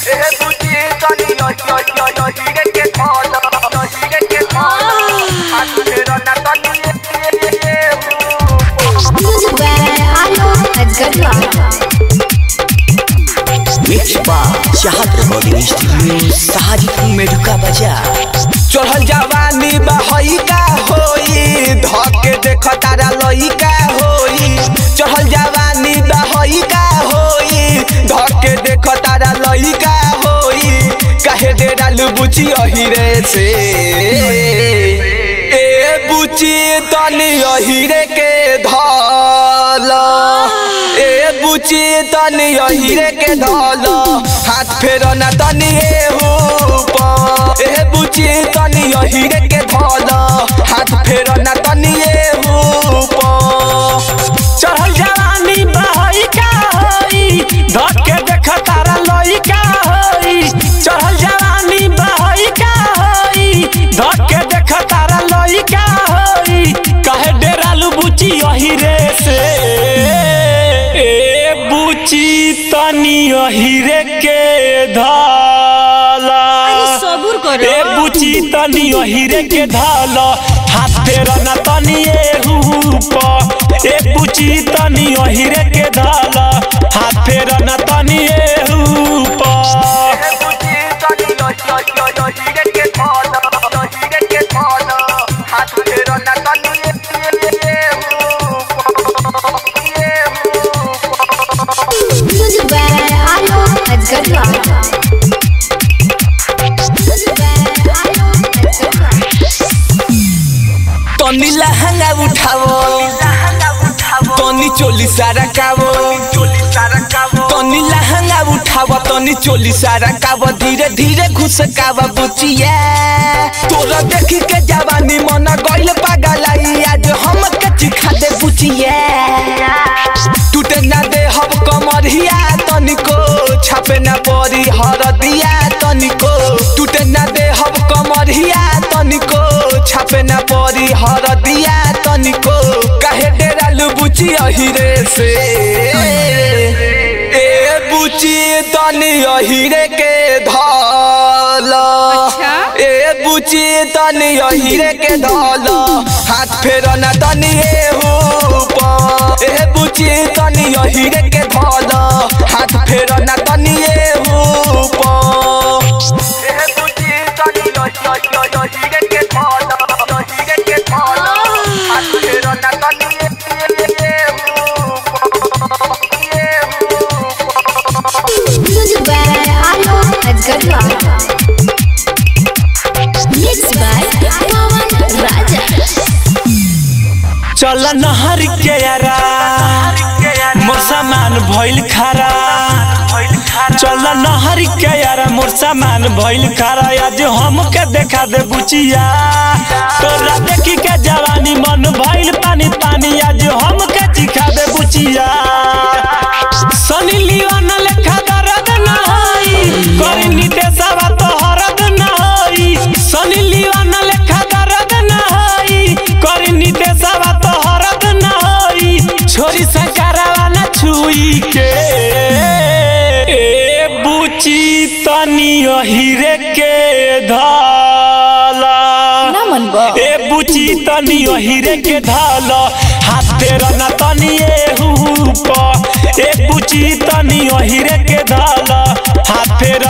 ए बुची तनी यो यो यो यो हिरे के खोल यो हिरे के खोल हाथ फेरो ना तनी ये ये ये Music by Alok Ajgadwa. Mix बा चाहत रिकॉर्डिंग स्टूडियो साजिद मेडुका बाजार चढ़ल जवानी बहई का होई धके देख तारा लई का होई चढ़ल जवानी बहई का होई धके देख तारा लई का होई काहे डेरा बुची अहिरे से ए बुची तनी अहिरे के धल ए बुची तनी अहिरे के धल हाथ फेर ना तनी एहू ऊपर ए बुची तनी अहिरे के धल हाथ फेर ना तनी एहू ऊपर चढ़ल जवानी बहई का होई धके देख तारा लई का होई चढ़ल जवानी बहई का होई धके देख तारा लई का होई कहे डेरालू बुची यही रे से ए बुची तनी यही रे के धाला सबुर करो ए बुची तनी अहिरे के धाल हाथ फेर न तनी एहूप ए बुची तनी अहिरे के धाल हाथ फेर न तनी एहूप ए बुची तनी यो यो यो यो हिरे के खोल यो हिरे के खोल हाथ फेरो ना तनी ये ये ये ये Music by Alok Ajgadwa. Music by Alok Ajgadwa. तनी लहंगा उठावो तनी चोली सारा कावो तनी लहंगा उठावो तनी चोली सारा कावो धीरे धीरे घुस कावा बुचिया तोरा देखी के जवानी मन गइल पागलाई आज हम के चिखा दे बुचिया टूटे ना दे हम कमरिया तनिको छापे ना परी हरदिया तनिको टूटे ना दे हम कमरिया तनिको छापे ना परी हरदिया तनिको काहे डेरा बुची अहिरे से ए बुची तनी अहिरे के धल ए बुची तनी अहिरे के धल हाथ फेर ना तनी एहू ऊपर ए बुची तनी अहिरे के धल हाथ फेर ना तनी एहू ऊपर ए बुची तनी यो यो यो यो हिरे के खोल यो हिरे के खोल हाथ फेरो ना तनी ये ये ये Music by Alok Ajgadwa. Mixed by Pawan Raja. चल नहर के यारा मोर सामान भइल खारा चल नहर के यारा मोर सामान भइल खारा आज हमके देखा दे बुचिया तोरा देखी के जवानी मन भइल पानी पानी आज हमके चिखा दे बुचिया सनी लियोन लेखा दर्द न होई करी नितेशवा तो हरद न होई सनी लियोन लेखा दर्द न होई करी नितेशवा तो हरद न होई छोरी संकारावा न छुई के ए बुची तनी अहिरे के धाला ए बुची तनी अहिरे के धाल हाथ फेर न तनी एहूप ए बुची तनी अहिरे के धाल हाथ फेर